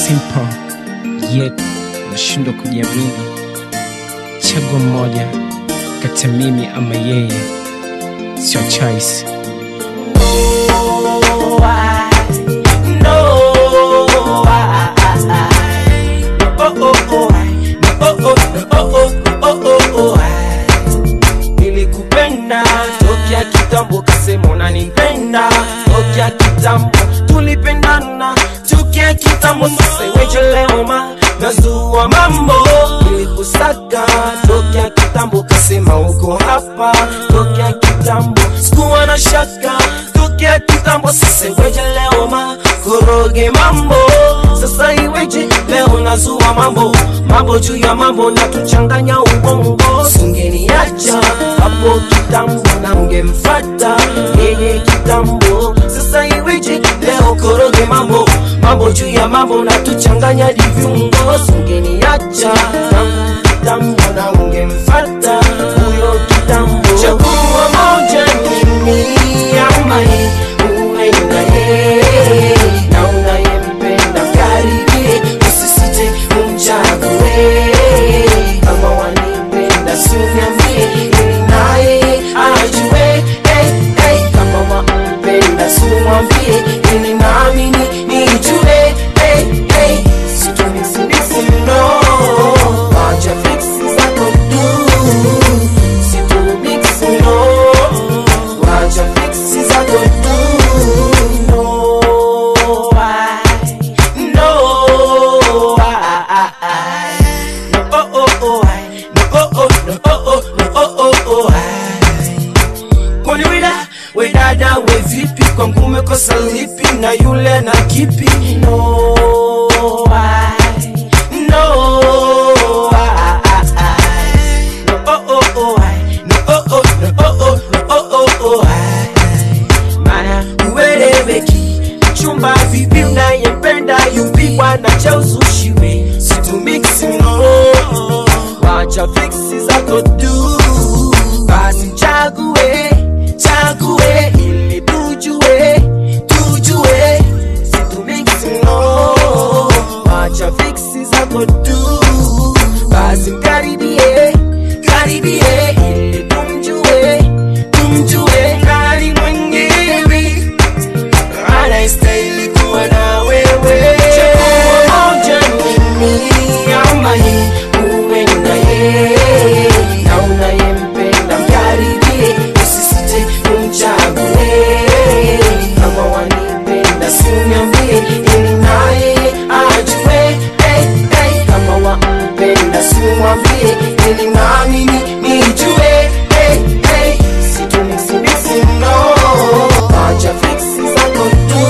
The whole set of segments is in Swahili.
simple yet nashindwa kujiamini. Chagua mmoja kati ya mimi ama yeye, sio choice. Nilikupenda tokea kitambo, kasema unanipenda tokea kitambo, tulipendana tokea kitambo. Sasa iweje leo ma nazua mambo? Nilikusaka tokea kitambo, kasema uko hapa tokea kitambo, sikuwa na shaka tokea kitambo. Sasa iweje leo ma koroge mambo? Sasa iweje leo nazua mambo mambo juu ya mambo na tuchanganya ubongo, singeniacha hapo kitambo na ungemfata yeye kitambo. Sasa iweje leo koroge mambo mambo juu ya mambo na tuchanganya diviungo, singeniacha tangu kitambo na ungemfata huyo kitambo. Chagua moja mimi ama yeye, uwe na yeye na unayempenda karibie, usisite umchague. Kama wanipenda si uniambie, ili naye ajue. Hey, hey, kama wampenda si umwambie, ili nami nijue. Hey, hey, situmisi no, wacha fiksi zako tu, situmisi no, wacha fiksi zako tu. No, I, no, I, I, no, oh, oh, oh, I, no, oh, oh, no, oh, oh, no, oh, oh, oh, I. Kwani wida we dada we vipi kwangu umekosa lipi na yule na kipi no I, no I, I, no oh oh oh I, no oh oh no oh oh no oh oh oh I. Mara ueleweki chumba vipi unayempenda yupigwa na cha uzushiwe situmiksi no wacha fiksi zako tu basi chague chague ili tujue tujue situmiksi no wacha fiksi zako tu basi mkaribie karibie ili tumjue tumjue nani mwenyewe anayestahili kuwa na wewe. Chagua moja mimi ama yeye, uwe na yeye na unayempenda mkaribie, usisite umchague. Kama wanipenda si uniambie, ili naye ajue. Hey, hey, kama wampenda si umwambie, ili nami ni- nijue. Hey, hey, situmisi no, acha fiksi zako tu,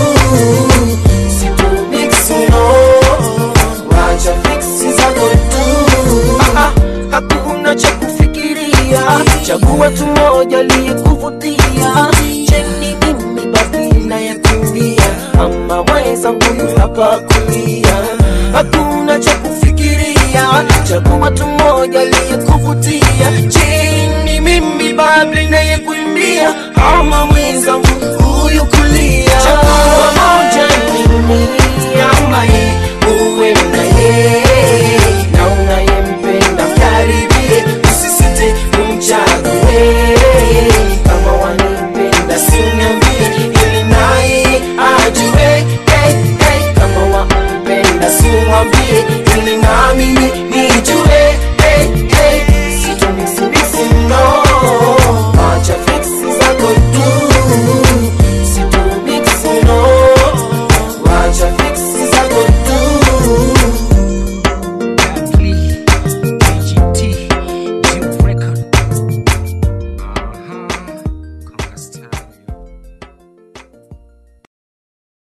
situmiksi no, acha fiksi zako tu. Ah, ah, hakuna cha kufikiria, chagua tu moja liyekuvutia. Cheni mimi basi nayekimbia, ama mwenzangu yu hapa kulia. Hakuna cha kufikiria, chagua tu moja liyekuvutia. Cheni mimi babli nayekuimbia, ama mwenzangu huyu kulia. Chagua moja mimi